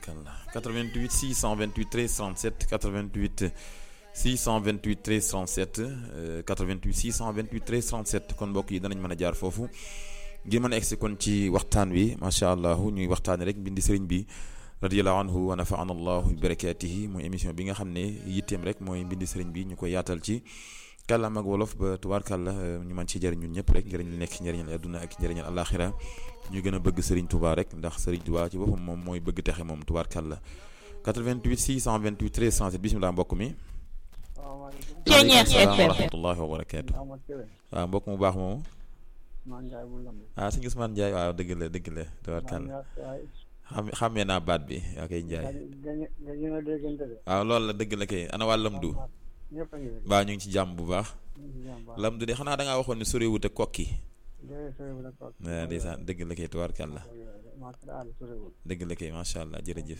tubaarkalla 88 628 13 37 88 628 13 37 88 628 13 37 kon mbokk yi danañ mën a jaar foofu ngir mën a egsi kon ci waxtaan wi macha allah ñuy waxtaane rek mbindi sëriñ bi radiyallahu anhu wa nafaana allahu bi barakatihi mooy émission bi nga xam ne yitteem rek mooy mbindi sëriñ bi ñu koy yaatal ci kàllaam ak wolof ba tubaarkàlla ñu mën ci jëriñ ñun ñëpp rek njëriñ li nekk njëriñal adduna ak njëriñal alaxira ñu gën a bëgg Serigne Touba rek ndax Serigne Touba ci boppam moom mooy bëgg texe moom tubaarkàlla 88 628 13 37 bisimilah mbokk mi. Ceeñeex salaam wa FM rahmatullahi wa barakaatu. waaw mbokk mu baax moomu. ah sëñ Ousmane Ndiaye waaw dëgg la dëgg la tubaarkàlla xam xàmmee naa baat bi yaa koy Ndiaye. waaw loolu la dëgg la kay ana waa Lamdu. baa ñu ngi ci jàmm bu baax. Lamdu de xanaa da ngaa waxoon ne soriwut ak kokki. waaw ndeysaan dëgg la kay tubaarkàlla dëgg la kay macha allah jërëjëf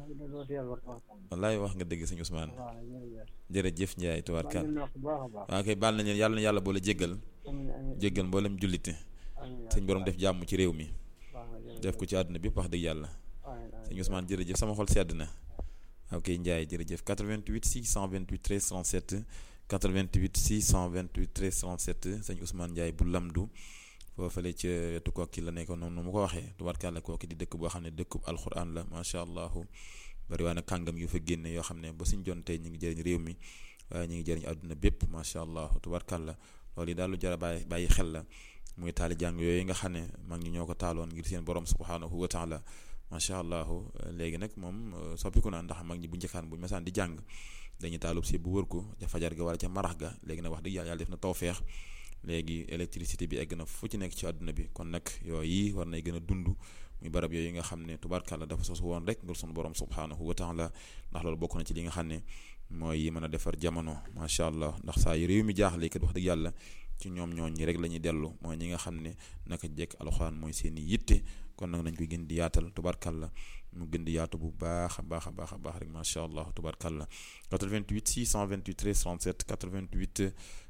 wallaay wax nga dëgg sëñ Ousmane jërëjëf Ndiaye tubaarkàlla waaw kay baal nañu yàlla na yàlla boole jéggal jéggal mboolem jullite sëñ borom def jàmm ci réew mi def ko ci àdduna bi wax dëgg yàlla sëñ Ousmane jërëjëf sama xol sedd na ok Ndiaye jërëjëf 88 628 13 37 88 628 13 37 sëñ Ousmane Ndiaye bu Lamdu foofale ca wetu kokki la nekkoon noonu mu ko waxee tubaarkàlla kokki di dëkk boo xam ne dëkkub alxuraan la macha allah bari waa na kàngam yu fa génne yoo xam ne ba suñ jon tey ñu ngi jëriñ réew mi waaye ñu ngi jëriñ àdduna bépp macha allah tubaarkàlla loolu yi daal lu jar a bàyyi bàyyi xel la muy taali jàng yooyu nga xam ne mag ñi ñoo ko taaloon ngir seen borom subhanahu wa taala macha allah léegi nag moom soppiku na ndax mag ñi bu njëkkaan bu mesaan di jàng dañuy taalub si bu wër ko ca fajar ga wala ca marax ga léegi nag wax dëgg yàlla yàlla def na tawfeex léegi électricité bi egg na fu ci nekk ci àdduna bi kon nag yooyu war nay gën a dund muy barab yooyu nga xam ne tubaarkàlla dafa sos woon rek ngir sunu borom subhanahu wa taala ndax loolu bokk na ci li nga xam ne mooy yi mën a defar jamono macha allah ndax saa yu réew mi jaaxle kat wax dëgg yàlla ci ñoom ñooñ ñi rek la ñuy dellu mooy ñi nga xam ne naka jekk alxuraan mooy seen i yitte kon nag nañ koy gën di yaatal tubaarkàlla mu gën di yaatu bu baax a baax a baax a baax rek macha allah tubaarkàlla 88 628 13 37 88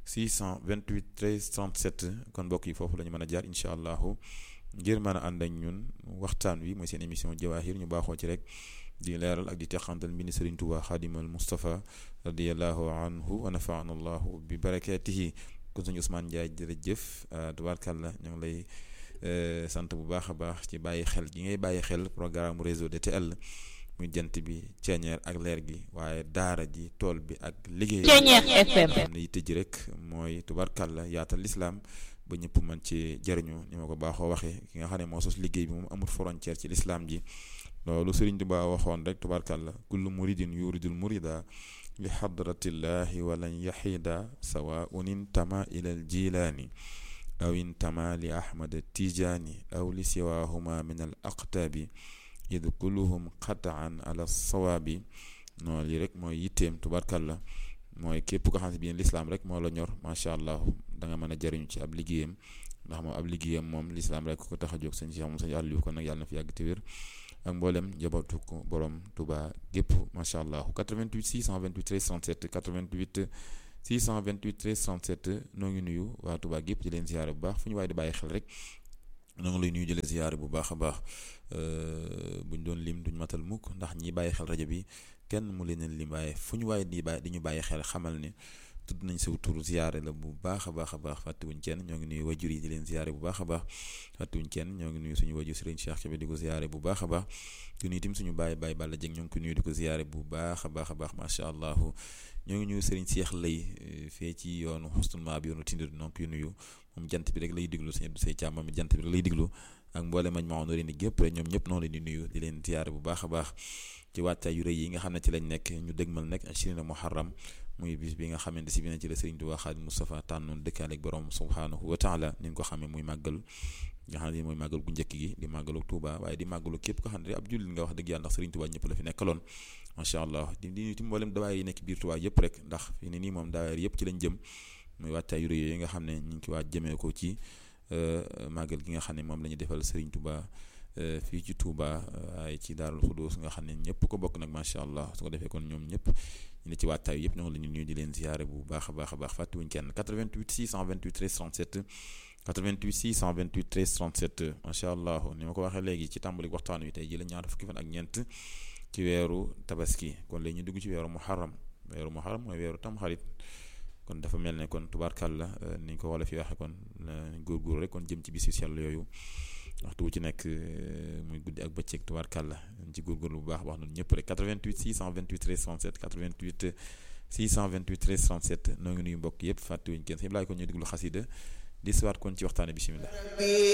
628 13 37 kon mbokk yi foofu la ñu mën a jaar incha allahu ngir mën a ànd ak ñun waxtaan wi mooy seen émission jawahir ñu baaxoo ci rek di leeral ak di teqantal mbindi Sëriñ Tuubaa xaadimal Mustafa radiallahu anhu wa nafaana allahu bi barakatihi kon sëñ Ousmane Ndiaye jërëjëf tubaarkàlla ñoo ngi lay sant bu baax a baax ci bàyyi xel gi ngay bàyyi xel programme réseau DTL muy jant bi ceeñeer ak leer gi waaye daara ji tool bi ak liggéey Ceeñeex FM xam ne yitte ji rek mooy tubaarkàlla yaatal lislaam ba ñëpp mën ci jëriñu ni ma ko baaxoo waxee ki nga xam ne moo sos liggéey bi moom amul frontière ci lislaam ji loolu Sëriñ Tuubaa waxoon rek tubaarkàlla kullu muridin yuridul murida li xadratillahi walan yaxida sawaun intama ila al jilaani aw intama li ahmad tijaani aw li siwahuma min al aqtaabi id kulluhum qataan ala sawaabi noonu lii rek mooy yitteem tubarkalla mooy képp ko xam ne bii lislaam rek moo la ñor macha allah da nga mën a jariñu ci ab liggéeyam ndax moom ab liggéeyam moom lislaam rek ko tax a jóg sëñ Cheikh moom sëñ Aliou kon nag yàlla na fi yàgg te wér ak mboolem njabootu ko borom Touba gépp macha allah 88 628 13 37 88 628 13 37 noo ngi nuyu waa Touba gépp di leen ziyaare bu baax fu ñu waaye di bàyyi xel rek noo ngi lay nuyu di leen ziyaare bu baax a baax buñ doon lim duñ matal mukk ndax ñi bàyyi xel rajo bi kenn mu leen lim waaye fu ñu waaye di bàyyi di ñu bàyyi xel xamal ne tudd nañ sa tur ziyaare la bu baax a baax a baax fàttewuñ kenn ñoo ngi nuyu wajur yi di leen ziyaare bu baax a baax fàttewuñ kenn ñoo ngi nuyu suñu wajur Serigne Cheikh Kébé di ko ziyaare bu baax a baax di nuyu tim suñu bàyyi bàyyi Balla Dieng ñoo ngi ko nuyu di ko ziyaare bu baax a baax a baax macha allah ñoo ngi nuyu Serigne Cheikh lay fee ci yoonu xustul maa bi yoonu tindir ñoo ngi koy nuyu moom jant bi rek lay diglu suñu Abdou Sey Thiam moom jant bi rek lay diglu ak mboole mañ ma ni gépp rek ñoom ñëpp noonu leen di nuyu di leen ziyaare bu baax a baax ci wàccaay yu rëy yi nga xam ne ci lañ nekk ñu dëgmal nekk ashirina muharram muy bis bi nga xamante si bi na ci la Sëriñ Tuubaa Xaadimu Mustafaa tànnoon dëkkaale ak borom subhaanahu wa taala ni ñu ko xamee muy màggal nga xam ne mooy màggal gu njëkk gi di màggalu Tuubaa waaye di màggalu képp ko xam ne ab jullit nga wax dëgg yàlla ndax Sëriñ Tuubaa ñëpp la fi nekkaloon macha allah di di ci mboolem dawaay yi nekk biir Tuubaa yëpp rek ndax fi ne nii moom dawaay yëpp ci lañ jëm muy wàccaay yu rëy yi nga xam ne ñu ngi ci waa jëmee ko ci màggal gi nga xam ne moom la ñu defal Sëriñ Tuubaa fii ci Touba waaye ci Daarul Xudoos nga xam ne ñëpp ko bokk nag macha allah su ko defee kon ñoom ñëpp ñu ne ci waajtaay yëpp ñoo ngi leen di nuyu di leen ziare bu baax a baax a baax fàttewuñ kenn 88 628 13 37 88 628 13 37 macha allah ni ma ko waxee léegi ci tàmbali waxtaan wi tey ji la ñaar fukki fan ak ñeent ci weeru tabaski kon léegi ñu dugg ci weeru muharram weeru muharram mooy weeru tamxarit kon dafa mel ne kon tubaarkàlla ni ñu ko wala fi waxe kon góorgóorlu rek kon jëm ci bis yu sell yooyu waxtu wu ci nekk muy guddi ak bëccëg tubaarkàlla ci góorgóorlu bu baax wax nañu ñëpp rek 88 628 13 37 88 628 13 37 noo ngi nuyu mbokk yëpp fàttewuñ kenn sëñ Ibrahima kon ñu déglu xasida di siwaat kon ci waxtaane bisimilah